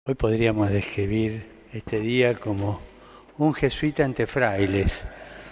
Hoy podríamos describir este día como un jesuita ante frailes,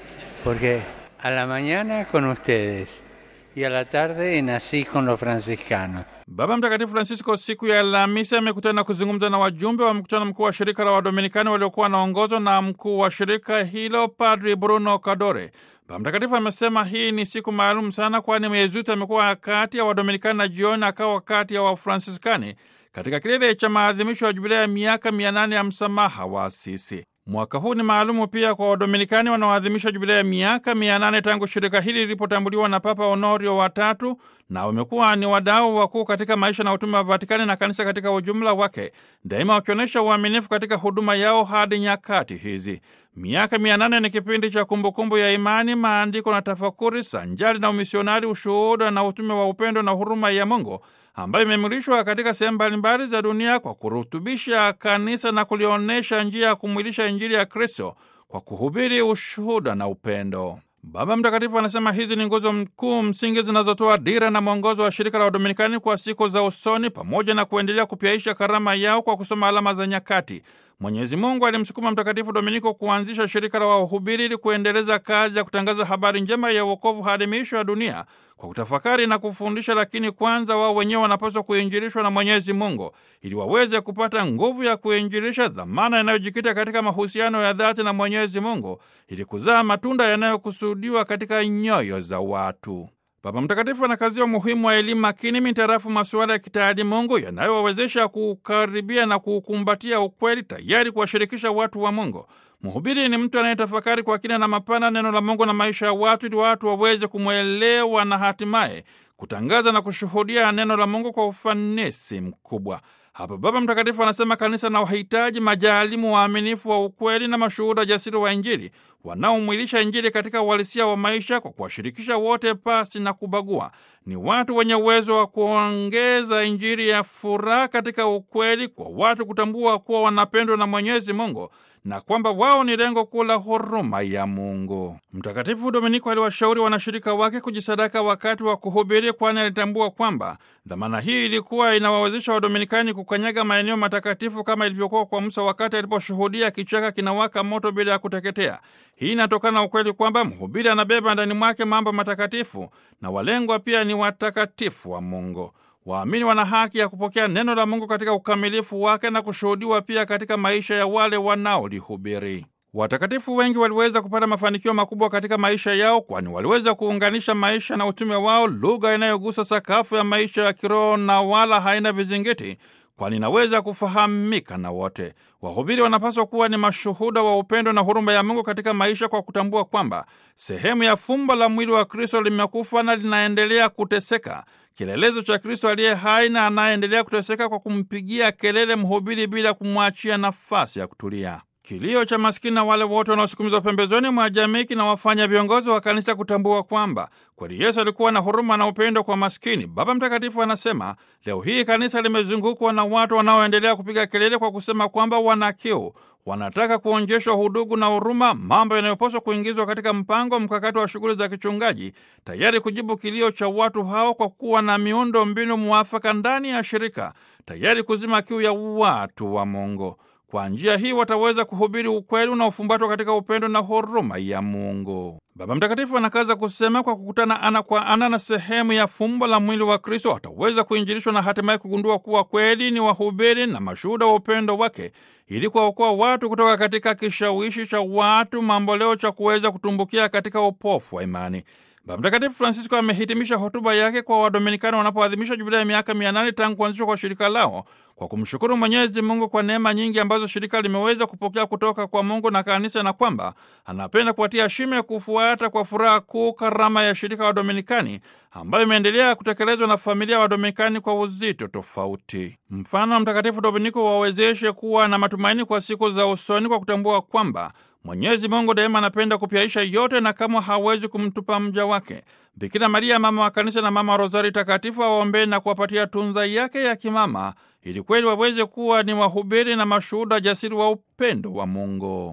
porque a la mañana con ustedes y a la tarde en Asís con los franciscanos. Baba Mtakatifu Francisco siku ya Alhamisi amekutana na kuzungumza na wajumbe wa mkutano mkuu wa shirika la Wadominikani waliokuwa wanaongozwa na mkuu wa shirika hilo Padri Bruno Kadore. Baba Mtakatifu amesema hii ni siku maalum sana, kwani Myezuti amekuwa kati ya Wadominikani na jioni akawa kati ya Wafransiskani katika kilele cha maadhimisho ya jubilea ya miaka mia nane ya msamaha wa Asisi. Mwaka huu ni maalumu pia kwa Wadominikani wanaoadhimisha jubilea ya miaka mia nane tangu shirika hili lilipotambuliwa na Papa Honorio watatu, na wamekuwa ni wadau wakuu katika maisha na utume wa Vatikani na kanisa katika ujumla wake, daima wakionyesha uaminifu katika huduma yao hadi nyakati hizi. Miaka mia nane ni kipindi cha kumbukumbu ya imani, maandiko na tafakuri, sanjari na umisionari, ushuhuda na utume wa upendo na huruma ya Mungu ambayo imemulishwa katika sehemu mbalimbali za dunia kwa kurutubisha kanisa na kulionyesha njia ya kumwilisha Injili ya Kristo kwa kuhubiri ushuhuda na upendo. Baba Mtakatifu anasema hizi ni nguzo mkuu msingi zinazotoa dira na mwongozo wa shirika la Wadominikani kwa siku za usoni, pamoja na kuendelea kupyaisha karama yao kwa kusoma alama za nyakati. Mwenyezi Mungu alimsukuma Mtakatifu Dominiko kuanzisha shirika la wahubiri ili kuendeleza kazi ya kutangaza habari njema ya wokovu hadi miisho ya dunia kwa kutafakari na kufundisha, lakini kwanza wao wenyewe wanapaswa kuinjilishwa na Mwenyezi Mungu ili waweze kupata nguvu ya kuinjilisha, dhamana inayojikita katika mahusiano ya dhati na Mwenyezi Mungu ili kuzaa matunda yanayokusudiwa katika nyoyo za watu. Baba Mtakatifu anakazia umuhimu wa elimu makini mitarafu masuala ya kitaadi Mungu yanayowawezesha kuukaribia na kuukumbatia ukweli, tayari kuwashirikisha watu wa Mungu. Mhubiri ni mtu anayetafakari kwa kina na mapana neno la Mungu na maisha ya watu, ili watu waweze kumwelewa na hatimaye kutangaza na kushuhudia neno la Mungu kwa ufanisi mkubwa. Hapa Baba Mtakatifu anasema kanisa na wahitaji majaalimu waaminifu wa ukweli na mashuhuda jasiri wa Injili wanaomwilisha Injili katika uhalisia wa maisha kwa kuwashirikisha wote pasi na kubagua. Ni watu wenye uwezo wa kuongeza Injili ya furaha katika ukweli, kwa watu kutambua kuwa wanapendwa na Mwenyezi Mungu na kwamba wao ni lengo kuu la huruma ya Mungu. Mtakatifu Dominiko aliwashauri wanashirika wake kujisadaka wakati wa kuhubiri, kwani alitambua kwamba dhamana hii ilikuwa inawawezesha Wadominikani kukanyaga maeneo matakatifu kama ilivyokuwa kwa Musa wakati aliposhuhudia kichaka kinawaka moto bila ya kuteketea. Hii inatokana na ukweli kwamba mhubiri anabeba ndani mwake mambo matakatifu na walengwa pia ni watakatifu wa Mungu. Waamini wana haki ya kupokea neno la Mungu katika ukamilifu wake na kushuhudiwa pia katika maisha ya wale wanaolihubiri. Watakatifu wengi waliweza kupata mafanikio makubwa katika maisha yao, kwani waliweza kuunganisha maisha na utume wao, lugha inayogusa sakafu ya maisha ya kiroho na wala haina vizingiti, kwani inaweza kufahamika na wote. Wahubiri wanapaswa kuwa ni mashuhuda wa upendo na huruma ya Mungu katika maisha, kwa kutambua kwamba sehemu ya fumbo la mwili wa Kristo limekufa na linaendelea kuteseka, kielelezo cha Kristo aliye hai na anayeendelea kuteseka kwa kumpigia kelele mhubiri bila kumwachia nafasi ya kutulia. Kilio cha maskini na wale wote wanaosukumizwa pembezoni mwa jamii kinawafanya viongozi wa kanisa kutambua kwamba kweli Yesu alikuwa na huruma na upendo kwa maskini. Baba Mtakatifu anasema leo hii kanisa limezungukwa na watu wanaoendelea kupiga kelele kwa kusema kwamba wana kiu, wanataka kuonjeshwa hudugu na huruma, mambo yanayopaswa kuingizwa katika mpango mkakati wa shughuli za kichungaji, tayari kujibu kilio cha watu hao kwa kuwa na miundo mbinu mwafaka ndani ya shirika, tayari kuzima kiu ya watu wa Mungu. Kwa njia hii wataweza kuhubiri ukweli unaofumbatwa katika upendo na huruma ya Mungu. Baba Mtakatifu anakaza kusema, kwa kukutana ana kwa ana na sehemu ya fumbo la mwili wa Kristo wataweza kuinjilishwa na hatimaye kugundua kuwa kweli ni wahubiri na mashuhuda wa upendo wake, ili kuwaokoa watu kutoka katika kishawishi cha watu mamboleo cha kuweza kutumbukia katika upofu wa imani. Baba Mtakatifu Francisco amehitimisha hotuba yake kwa Wadominikani wanapoadhimisha jubilei ya miaka mia nane tangu kuanzishwa kwa shirika lao kwa kumshukuru Mwenyezi Mungu kwa neema nyingi ambazo shirika limeweza kupokea kutoka kwa Mungu na kanisa, na kwamba anapenda kuwatia shime kufuata kwa furaha kuu karama ya shirika wa Dominikani ambayo imeendelea kutekelezwa na familia ya Wadominikani kwa uzito tofauti. Mfano wa Mtakatifu Dominiko wawezeshe kuwa na matumaini kwa siku za usoni kwa kutambua kwamba Mwenyezi Mungu daima anapenda kupyaisha yote na kamwe hawezi kumtupa mja wake. Bikira Maria, mama wa kanisa na mama wa Rozari Takatifu, awaombee na kuwapatia tunza yake ya kimama, ili kweli waweze kuwa ni wahubiri na mashuhuda jasiri wa upendo wa Mungu.